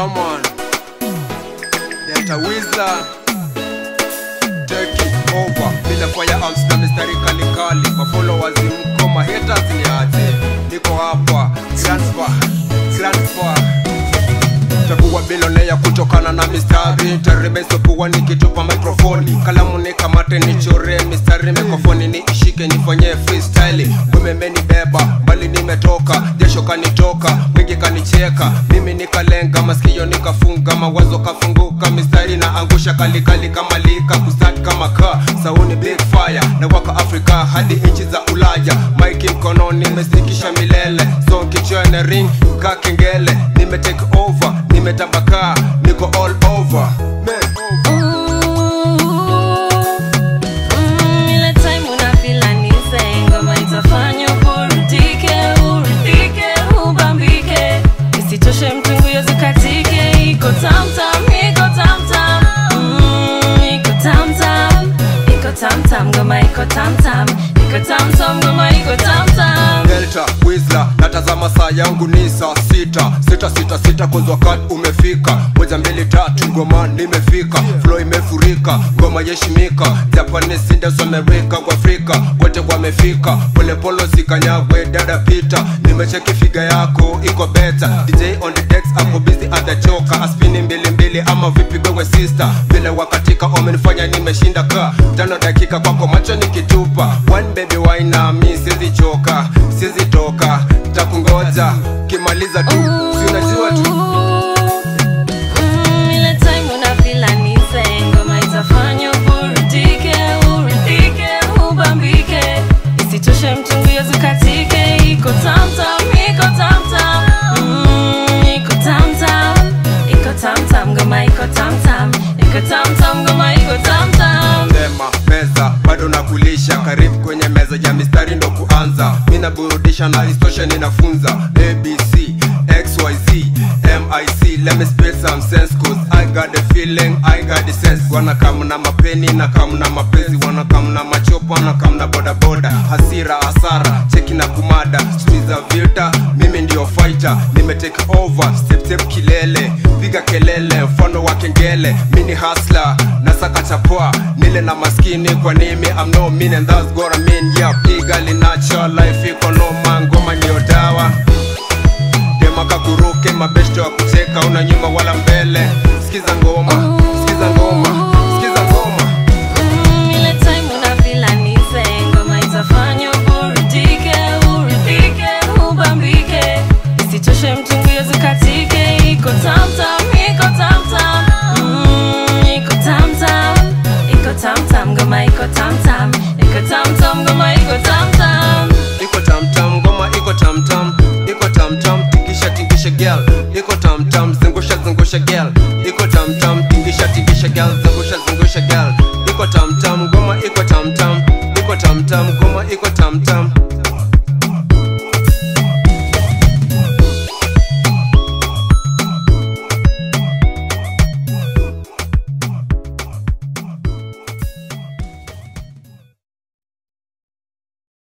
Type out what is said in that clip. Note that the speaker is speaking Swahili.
Yeah man Delta Whistler Taking over Bila fire arms na mistari kali kali Mafollowers mko mahaters ni aje Niko hapa Transfer Transfer takuwa bilonea kutokana na mistari tarebesopuwa nikitupa mikrofoni kalamu nikamate nichore mistari mikrofoni niishike nifanyie freestyle wememeni beba mbali nimetoka jasho kanitoka mwingi kanicheka mimi nikalenga masikio nikafunga mawazo kafunguka mistari na angusha kalikali kama lika kusat kama ka sauni big fire na waka afrika hadi nchi za ulaya maiki mkononi nimesikisha milele so kichwene ring ka kengele nime take over nimetabakaa niko all over Man. Ile time unafila nise ngoma itafanya uburudike, uridhike, ubambike. Isitoshe mtungu yozikatike, iko tam tam, iko tam tam. Mm, iko tam tam, iko tam tam, ngoma iko tam tam, iko tam tam, ngoma iko tam tam. Delta Whistler natazama saa yangu ni saa sita sita sita sita kwanza wakati umefika moja mbili tatu ngoma nimefika flow imefurika ngoma yeshimika Japanese Indians Amerika kwa Afrika wote wamefika polepolo sikanyagwe dada pita nimecheki figa yako iko beta DJ on the decks ako busy at the choka aspini mbili mbili ama vipi gwewe sister vile wakatika wamenifanya nimeshinda ka tano dakika kwako macho nikitupa one baby wine na mi siwezi choka siwezi toka takungoja kimaliza tu si unajua tu Mm, ile time unafila nise ngoma itafanya uburudike, uridhike, ubambike. Isitoshe mtungu yozikatike, iko tam tam, iko tam tam. Mm, iko tam tam, iko tam tam, ngoma iko tam tam, iko tam tam, ngoma iko tam tam. sema meza bado nakulisha karibu kwenye meza ya mistari ndo kuanza mi naburudisha na istosha ninafunza abc xyz mic let me spit some sense cause i got the feeling i got the sense wana kam na mapeni na kam na mapenzi wana kam na machopa na kam na bodaboda hasira hasara cheki na kumada street za vita mimi ndio fighter nime take over step step kilele piga kelele mfano wa kengele mini hasla nasaka chapoa nile na maskini kwa nimi I'm no mean and that's what I mean yeah piga linacho life iko noma ngoma ndio dawa dema kakuruke mabeshto wa kucheka una nyuma wala mbele sikiza ngoma sikiza ngoma sikiza ngoma Mm, ile time unafila nise ngoma itafanya uburudike, uridhike, ubambike. Isitoshe mtungu yozikatike, iko tam tam, iko tam tam. Mm, iko tam tam, iko tam tam, ngoma iko tam tam, iko tam tam, ngoma iko tam tam. iko tamtam ngoma iko tamtam iko tamtam tikisha tikisha girl iko tamtam zungusha zungusha girl